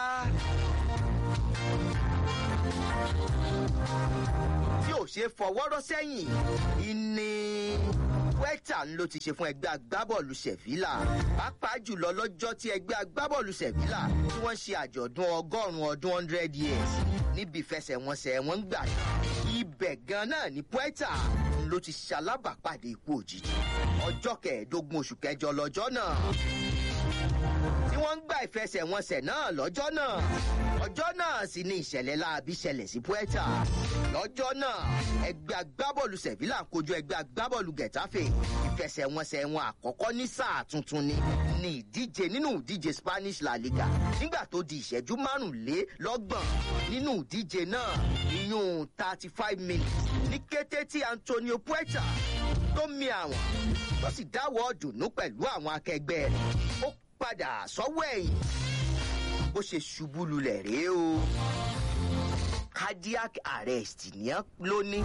tí ò ṣe fọwọ́rọ́ sẹ́yìn ìní wẹ́tà ló ti ṣe fún ẹgbẹ́ agbábọ́ọ̀lù sevilla pàápàá jùlọ lọ́jọ́ tí ẹgbẹ́ agbábọ́ọ̀lù sevilla tí wọ́n ṣe àjọ̀dún ọgọ́rùn-ún ọdún hundred years níbi ìfẹsẹ̀wọnsẹ̀ wọn ń gbà ibẹ̀ gan náà ní puerta ló ti ṣalábàápàdé ikú òjijì ọjọ́ kẹẹ̀ẹ́dógún oṣù kẹjọ lọ́jọ́ náà tí wọ́n ń gbà ìfẹsẹ̀wọnsẹ̀ náà lọ́jọ́ náà ọjọ́ náà sì ni ìṣẹ̀lẹ̀ láabi ṣẹlẹ̀ sí puerta lọ́jọ́ náà ẹgbẹ́ agbábọ́ọ̀lù sevilla kojú ẹgbẹ́ agbábọ́ọ̀lù getafe ìfẹsẹ̀wọnsẹ̀ wọn àkọ́kọ́ ní sáà tuntun ni ní ìdíje nínú ìdíje spanish la liga nígbà tó di ìṣẹ́jú márùnlélọ́gbọ̀n nínú ìdíje náà iyún thirty five minutes ní kété tí antonio puerta tó mi àwọn tó sì dáwọ́ dùnú pẹ̀lú àwọn akẹgbẹ́ rẹ̀ ó padà sọ́wọ́ ẹ̀yìn bó ṣe ṣubú lulẹ̀ rèé o cardiac arrest ní ló ní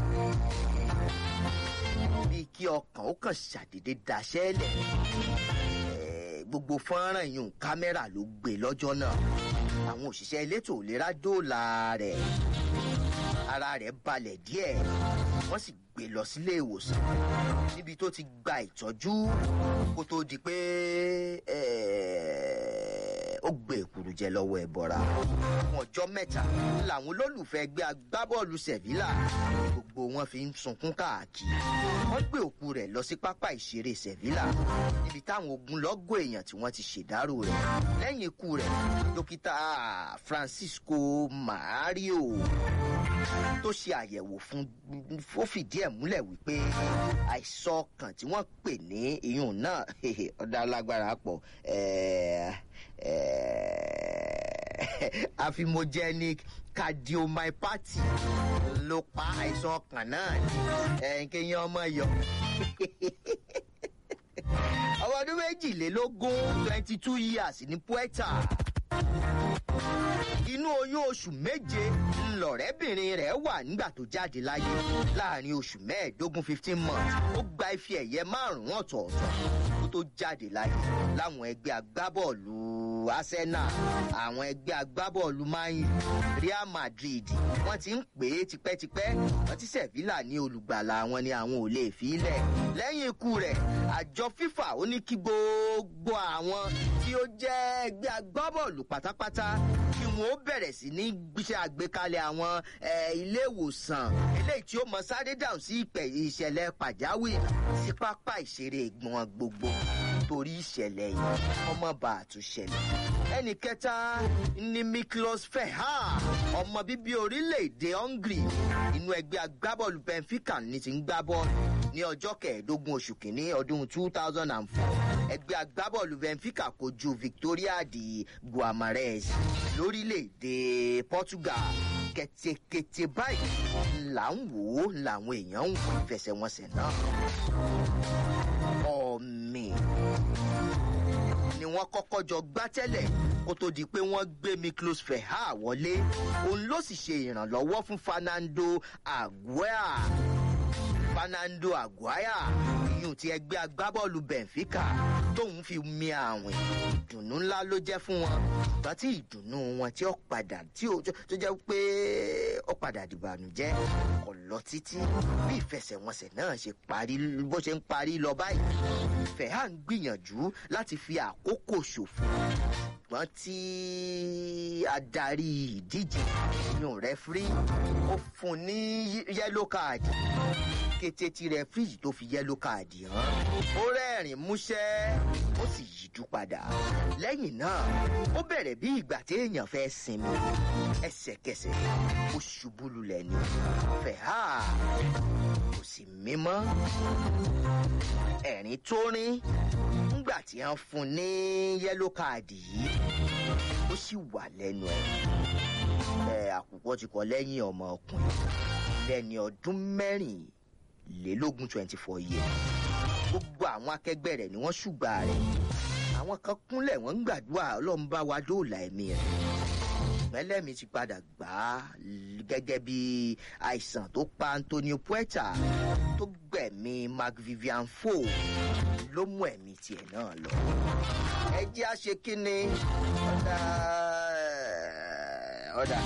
bíi kí ọkàn ó kàn ṣàdédé daṣẹ́lẹ̀ gbogbo fọ́nrán yìí kámẹ́rà ló gbé lọ́jọ́ náà àwọn òṣìṣẹ́ elétò ìlera dóòlà rẹ̀ ara rẹ̀ balẹ̀ díẹ̀ wọ́n sì gbé lọ sílé ìwòsàn níbi tó ti gba ìtọ́jú kó tó di pé ó gbé èkúrú jẹ lọ́wọ́ ẹ̀bọ̀ra fún ọjọ́ mẹ́ta làwọn olólùfẹ́ ẹgbẹ́ agbábọ́ọ̀lù sevilla gbogbo wọn fi ń sunkún káàkiri wọ́n gbé òkú rẹ̀ lọ sí pápá ìṣeré sevilla níbi táwọn ogunlọ́gọ̀ èèyàn tí wọ́n ti ṣèdárò rẹ̀ lẹ́yìn ikú rẹ̀ dókítà francisco mario tó ṣe àyẹ̀wò fún ó fìdí ẹ̀ múlẹ̀ wípé àìsàn ọkàn tí wọ́n pè ní iyùn náà ọ̀dà alágbára pọ̀ affimogenic cardiomyopathy ló pa àìsàn ọkàn náà ní kéèyàn ọmọ yọ ọmọ ọdún méjìlélógún twenty two years ní puerta inú oyún oṣù méje ńlọrẹ́bìnrin rẹ̀ wà nígbà tó jáde láyé láàrin oṣù mẹ́ẹ̀ẹ́dógún fifteen months ó gba ife ẹ̀yẹ márùn-ún ọ̀tọ̀ọ̀tọ̀ kó tó jáde láyé láwọn ẹgbẹ́ agbábọ́ọ̀lù arsenal àwọn ẹgbẹ́ agbábọ́ọ̀lù man u real madrid wọ́n ti ń pè é tipẹ́tipẹ́ wọ́n ti sevilla ní olùgbàlà wọn ni àwọn ò lè fi í lẹ̀ lẹ́yìn ikú rẹ̀ àjọ fifa ó ní kí gbogbo àwọn tí ó jẹ́ ẹgbẹ́ agbábọ́ọ̀lù pátápátá kí wọn ó bẹ̀rẹ̀ sí ní gbéṣẹ́ àgbékalẹ̀ àwọn ilé ìwòsàn eléyìí tí ó mọ sáré dáhùn sí ìpè ìṣẹ̀lẹ̀ pàjáwìrì sí pápá ìṣeré ìgbọ̀n gbogbo torí ìṣẹ̀lẹ̀ yìí ọmọ bá a tún ṣẹlẹ̀. ẹnì kẹta ni miklos feha ọmọ bíbí orílẹ̀-èdè hungary inú ẹgbẹ́ agbábọ́ọ̀lù benfica ní ti ń gbá bọ́ọ̀lù ní ọjọ́ kẹẹ̀ẹ́dógún oṣù kìíní ọdún two thousand and four ẹgbẹ́ agbábọ́ọ̀lù benfica kojú victoria di guamarez lórílẹ̀‐èdè portugal kẹ̀tẹ̀kẹ̀tẹ̀ báyìí là ń wò ó làwọn èèyàn ń wò ìfẹsẹ̀wọnsẹ̀ náà ọ̀mì ni wọ́n kọ́kọ́ jọ gbá tẹ́lẹ̀ kó tó di pé wọ́n gbé miklos feha wọlé òun ló sì ṣe ìrànlọ́wọ́ fún fernando aguea fernando aguaya iyùn ti ẹgbẹ́ agbábọ́ọ̀lù benfica tóun fi mi àwìn ìdùnnú ńlá ló jẹ́ fún wọn ṣùgbọ́n tí ìdùnnú wọn tí ó padà tí ó tó jẹ́ pé ó padà dìbànújẹ́ kò lọ títí bí ìfẹsẹ̀wọnsẹ̀ náà ṣe parí bó ṣe ń parí lọ báyìí fẹ̀hà ń gbìyànjú láti fi àkókò ṣòfò ṣùgbọ́n tí adarí ìdíje inú rẹ́fírí ó fún ní yẹ́lò káàdì kété tí rẹfíríjì tó fi yẹ́lò káàdì hàn ó rẹ́rìn músẹ́ ó sì yíjú padà lẹ́yìn náà ó bẹ̀rẹ̀ bí ìgbà téèyàn fẹ́ sinmi ẹsẹ̀kẹsẹ̀ ó ṣubú lulẹ̀ ní fẹ̀hà kò sì mímọ́ ẹ̀rín tó rín nígbà tí wọ́n fún ní yẹ́lò káàdì yìí ó sì wà lẹ́nu ẹ̀ ẹ̀ àkùkọ ti kọ lẹ́yìn ọmọ ọkùnrin lẹ́ni ọdún mẹ́rìnlélógún twenty four years gbogbo àwọn akẹgbẹ́ rẹ̀ ni wọ́n ṣùgbà rẹ̀ àwọn kan kúnlẹ̀ wọ́n ń gbàdúrà ọlọ́run bá wa dóòlà ẹ̀mí rẹ̀ mẹ́lẹ́mi ti padà gbà á gẹ́gẹ́ bí àìsàn tó pa antonio puerta tó gbẹ̀mí mark vivian fo ló mú ẹ̀mí tiẹ̀ náà lọ. ẹ jẹ́ àṣe kínní ọ̀dà ọ̀dà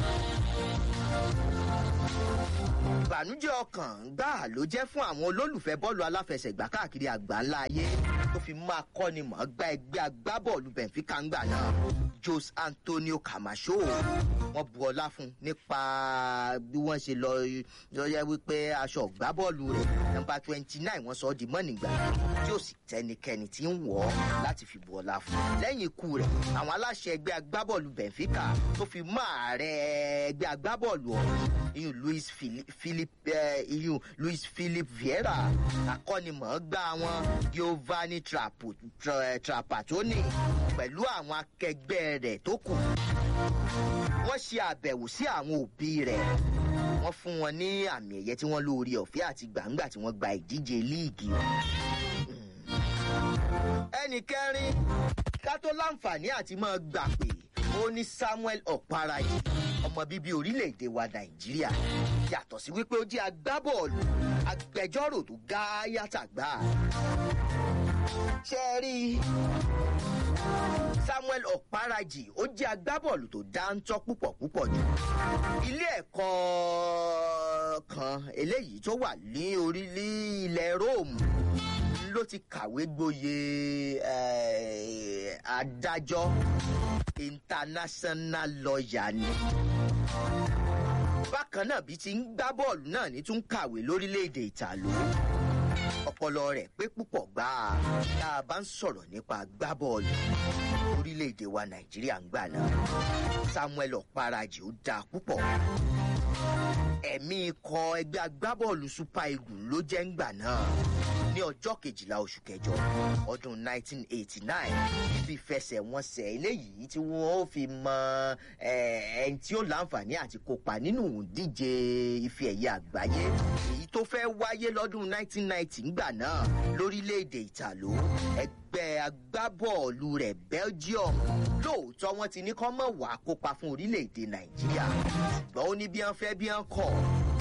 ìbànújẹ́ ọkàn gbáà ló jẹ́ fún àwọn olólùfẹ́ bọ́ọ̀lù aláfẹsẹ̀gbá káàkiri àgbáńlá ayé tó fi máa kọ́ni mọ̀ gba ẹgbẹ́ agbábọ́ọ̀lù benfica ń gbà náà jose antonio camacho wọ́n bu ọlá fún nípa bí wọ́n ṣe lọ yọyẹ wípé aṣọ ìgbábọ́ọ̀lù rẹ̀ nọmba twenty nine wọ́n sọ ọ́ di mọ́nìgbà tí ó sì tẹnikẹ́ni tí ń wọ̀ ọ́ láti fi bu ọlá fún lẹ́yìn ikú rẹ̀ àwọn aláṣẹ ẹgbẹ́ agbábọ́ọ̀lù benfica tó fi mọ́ ààrẹ ẹgbẹ́ agbábọ́ọ̀lù ọ̀hún iyun luis philip iyun luis philip vieira akọ́nimọ̀ọ́gbá wọn giovanni trapattoni pẹ̀lú àwọn akẹgbẹ́ rẹ̀ tó kù wọ́n ṣe àbẹ̀wò sí àwọn òbí rẹ̀ wọ́n fún wọn ní àmì ẹ̀yẹ tí wọ́n lóore ọ̀fẹ́ àti gbàǹgbà tí wọ́n gba ìdíje líìgì ẹnì kẹrin ká tó láǹfààní àti máa gbà pé ó ní samuel ọ̀páráyé ọmọ bíbí orílẹ̀-èdè wa nàìjíríà yàtọ̀ sí wípé ó jẹ́ agbábọ́ọ̀lù agbẹjọ́rò tó gá yàtàgbà ṣe é rí samuel ọ̀párájì ó jẹ́ agbábọ́ọ̀lù tó dáńtọ́ púpọ̀ púpọ̀ jù ilé ẹ̀kọ́ kan eléyìí tó wà ní orílẹ̀ ilẹ̀ rome ló ti kàwé gboyè adájọ́ international lawyer ni bákan náà bí ti ń gbá bọ́ọ̀lù náà ní tún kàwé lórílẹ̀‐èdè ìtàló ọpọlọ rẹ̀ pé púpọ̀ gbáà tá a bá ń sọ̀rọ̀ nípa gbá bọ́ọ̀lù orílẹ̀‐èdè wa nàìjíríà ń gbà náà samuel ọ̀parajì ó dáa púpọ̀ ẹ̀mí ikọ̀ ẹgbẹ́ agbábọ́ọ̀lù super eagles ló jẹ́ ń gbà náà ní ọjọ́ kejìlá oṣù kẹjọ ọdún 1989 níbi ìfẹsẹ̀wọnsẹ̀ eléyìí tí wọ́n fi mọ ẹni tí ó láǹfààní àti kópa nínú ìdíje ife ẹ̀yẹ àgbáyé èyí tó fẹ́ wáyé lọ́dún 1990 ńgbà náà lórílẹ̀‐èdè ìtàló ẹgbẹ́ agbábọ́ọ̀lù rẹ̀ belgium lóòótọ́ wọn ti ní kọ́ mọ̀ wá kópa fún orílẹ̀‐èdè nàìjíríà ṣùgbọ́n ó ní bí wọ́n fẹ́ bí wọ́n kọ̀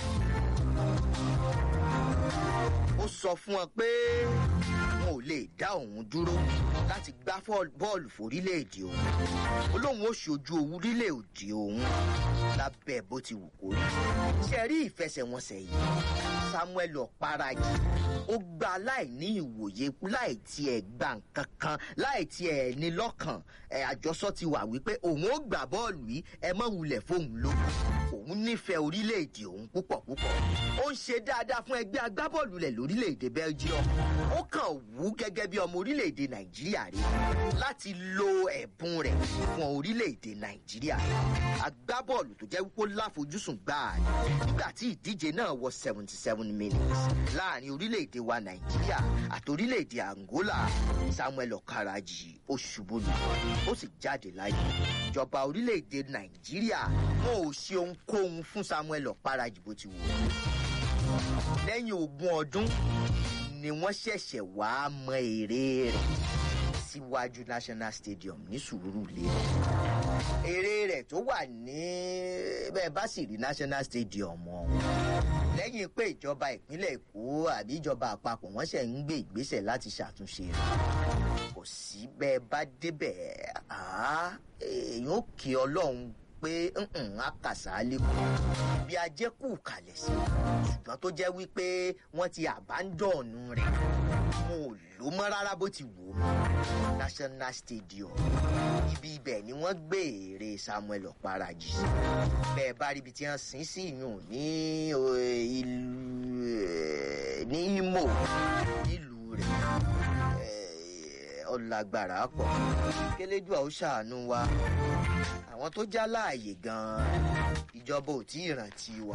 ó sọ fún wọn pé wọn ò lè dá òun dúró láti gbá bọ́ọ̀lù forílẹ̀-èdè òun ó lóun ó ṣojú orílẹ̀-èdè òun lábẹ́ bó ti wù kó rí ṣe rí ìfẹsẹ̀wọnsẹ̀ yìí samuel ọ̀parajì ó gba láì ní ìwòye láì tiẹ̀ gba nǹkan kan láì tiẹ̀ ní lọ́kàn àjọsọ ti wà wípé òun ó gbà bọ́ọ̀lù yìí ẹ mọ̀ wulẹ̀ fóun lókun òun nífẹ̀ẹ́ orílẹ̀-èdè òun púpọ̀ púpọ̀ ó ń ṣe dáadáa fún ẹgbẹ́ agbábọ́ọ̀lù rẹ̀ lórílẹ̀-èdè belgium ó kàn wú gẹ́gẹ́ bí ọmọ orílẹ̀-èdè nàìjíríà rí láti lo ẹ̀bùn rẹ̀ fún orílẹ̀-èdè nàìjíríà agbábọ́ọ̀lù tó jẹ́ wípé láfojúsùn gbáà nígbà tí ìdíje náà wọ seventy seven minutes láàrin orílẹ̀-èdè wa nàìjíríà àti orílẹ̀-èdè angola samuel okaraji ó ṣubú lù ó sì jáde láyé ìjọba orílẹ̀-èdè nàìjíríà wọn ò ṣe ohunkóhun fún samuel okaraji bó ti wù ú lẹ́yìn ogún ọdún ni wọ́n ṣẹ̀ṣẹ̀ wàá mọ èrè rẹ̀ síwájú national stadium ní sùúrùlé èrè rẹ̀ tó wà ní bẹ́ẹ̀ bá sì rí national stadium ọ̀hún lẹ́yìn pé ìjọba ìpínlẹ̀ èkó àbí ìjọba àpapọ̀ wọ́n ṣẹ̀ ń gbé ìgbésẹ̀ láti ṣàtúnṣe rẹ̀ kò sí bẹ́ẹ̀ bá débẹ̀ èèyàn ó kí ọlọ́run pé àkàsà lẹ́kọ̀ọ́ bí ajẹ́kù kalẹ̀ sí ṣùgbọ́n tó jẹ́ wípé wọ́n ti àbádọ́ọ̀nù rẹ̀ mo ò lò mọ́ rárá bó ti wò ó national stadium ibi ibẹ̀ ni wọ́n gbé èrè samuel ọ̀parajì sí bẹ́ẹ̀ bá rí ibi tí wọ́n sin sí yùn ní ìlú ní imo nílùú rẹ̀ ọ̀làgbàrà pọ̀ kélédùà ó ṣàánú wa àwọn tó já láàyè gan-an ìjọba ò tí ì rántí wa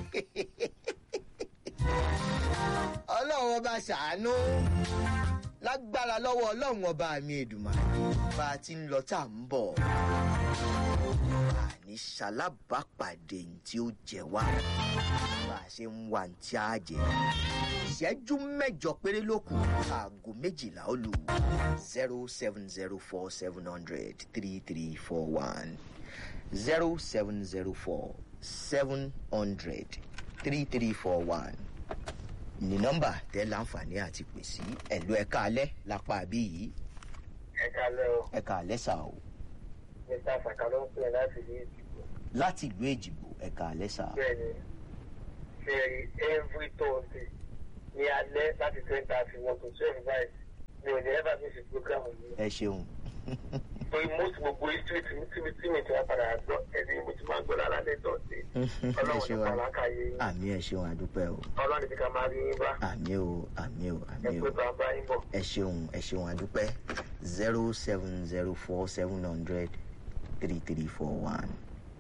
ọlọ́run ọba ṣàánú lágbára lọ́wọ́ ọlọ́run ọba mi èdùmá bá a ti ń lọ tá à ń bọ̀ àní ṣalábàápàdé ní tí ó jẹ wá bá a ṣe ń wá ní tí a jẹ ìṣẹ́jú mẹ́jọ péré ló kù aago méjìlá ó lù zero seven zero four seven hundred three three four one zero seven zero four seven hundred three three four one ní nọ́mbà tẹ́ láǹfààní àti pè sí ẹ̀lú ẹ̀ka alẹ́ lápá àbí yìí ẹ kalẹ́ o ẹ̀ka alẹ́ sà o mr saka ló ń pè láti ní ìdìbò láti ìlú èjìgbò ẹ̀ka alẹ́ sà bẹ́ẹ̀ ni fẹ́ẹ̀rí every thursday ní alẹ́ láti ten thirty one to twelve five mi ò ní ẹ́ bá mi fi program yìí ẹ ṣeun torí most gbogbo history tí tí mi tí mi ti wá padà gbọ́ ẹni mo ti máa gbọ́ lára lẹ́ thursday ẹ ọlọ́run ṣeun nípa làákàyè yín àmì ẹ ṣeun àdúpẹ́ o ọlọ́run ti ká máa rí yín bá àmì o àmì o ẹ àmì pé o bàbá yín bọ̀. ẹ ṣeun ẹ ṣeun àdúpẹ́ zero seven zero four seven hundred three three four one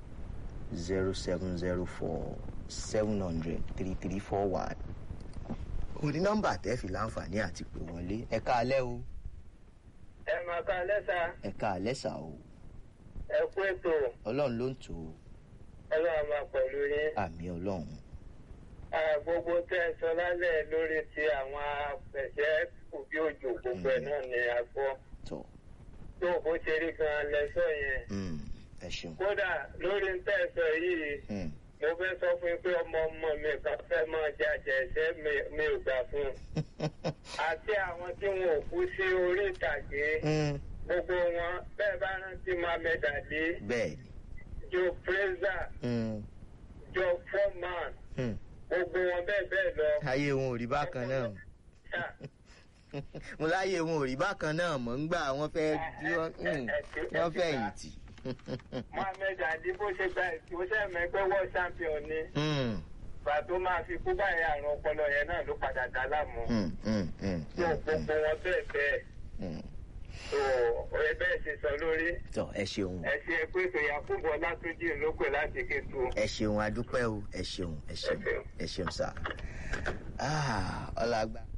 zero seven zero four seven hundred three three four one òní nọ́mbà tẹ́ fi láǹfààní àti pè wọlé ẹ̀ka alẹ́ o ẹ máa ká lẹ́sà ẹ̀ka alẹ́ sà o ẹ kú ètò ọlọ́run ló ń tò ó ọlọ́run máa pẹ̀lú yín. àmì ọlọ́run Ah, gbogbo tẹ́ ẹ sọ lálẹ́ lórí ti àwọn apẹ̀ṣẹ́ òbí òjò gbogbo ẹ̀ náà ni a gbọ́ tọ̀ tó bó ṣe rí gan lẹ́sọ̀ yẹn. mm, ẹ ṣeun. kódà lórí ń tẹ́ ẹ sọ yìí Mm. mo fẹ́ sọ fún yín pé ọmọ ọmọ mi kan fẹ́ máa jàjẹ́ ẹ̀ṣẹ́ mi- mi ò gbà fún un. àti àwọn tí wọn ò kú sí orí ìtàgé Mm, gbogbo wọn bẹ́ẹ̀ bá rántí mohammed ali bẹ́ẹ̀ ni joe fraser Mm, joe foreman mm. gbogbo wọn bẹ́ẹ̀ bẹ́ẹ̀ lọ. ayé wọn ò rí bákan náà Ah, mo láyé wọn ò rí bákan náà mọ̀ ń gbà wọ́n fẹ́ bí wọ́n mm, wọ́n fẹ́ yìí tì. mohammed ali bó ṣe gba bó ṣe mẹ́gbẹ́ world champion ni Mm, ìgbà tó máa fi kú báyìí àrùn ọpọlọ yẹn náà ló padà dá láàmú. mm, mm, mm, tó mm, gbogbo wọn bẹ́ẹ̀ bẹ́ẹ̀ mm. tó ọ̀rẹ́ bẹ́ẹ̀ ṣe sọ lórí. tọ ẹ ṣeun ẹ ṣe pé tòyà fúnbọ látúnjì ló pè láti kétu. ẹ ṣeun adúpẹ́ o ẹ ṣeun ẹ ṣeun ẹ ṣeun sá. ọlá àgbà.